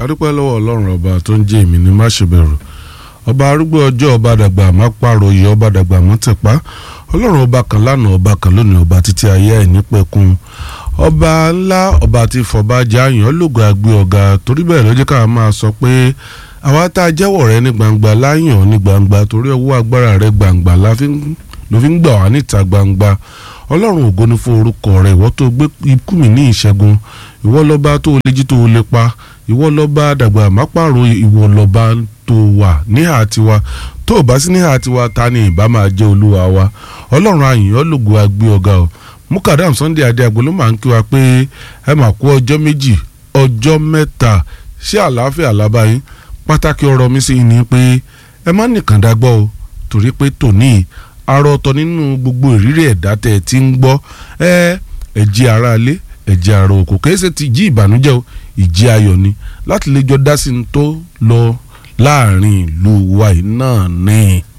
adúpẹ́ lọ́wọ́ ọlọ́run ọba tó ń jẹ́ èmi ní má ṣe bẹ̀rù ọba arúgbó ọjọ́ ọba dàgbà má pàròyé ọba dàgbà mọ́ tẹ̀pá ọlọ́run ọba kan lánàá ọba kan lónìí ọba títí ayé ẹ̀ nípẹ̀kun ọba ńlá ọba tí fọba jáàyàn lògùn àgbé ọ̀gá torí bẹ́ẹ̀ ló jẹ́ ká máa sọ pé àwa tá a jẹ́wọ́ rẹ ní gbangba láyàn ní gbangba torí ọwọ́ agbára rẹ gbangba ló fi ń gbà wá níta gbangba ọlọ́run ògo ni fún orúkọ rẹ ìwọ tó gbé ikú mi ní ìṣẹ́gun ìwọ lọ́ba tó lè jí tó lè pa ìwọ lọ́ba dàgbà má pààrọ̀ ìwọ lọ́ba tó wà níhà tiwa tó o bá sí níhà tiwa ta ni ìbá máa jẹ́ olúwa wa ọlọ́run àyìnbó lògùn àgbé ọ̀gá o mukadam sunday adé agbo ló máa ń kí wa pé ẹ máa kú ọjọ́ méjì ọjọ́ mẹ́ta ṣé àlàáfíà lábáyín pàtàkì ọ̀rọ̀ mi sì ni pé ẹ má nìkan dágbọ́ o torí pé tòní arọ ọ̀tọ̀ nínú gbogbo ìrírí ẹ̀dá tẹ̀ tí ń gbọ́ ẹ ẹ̀jẹ̀ ara ilé ẹ̀jẹ̀ ara òkò kẹ́sẹ̀ ti jí ìbànújẹ́ o ìjì ayọ̀ ni láti lè jọ dá sí ní tó lọ láàrin ìlú wa yìí náà ní.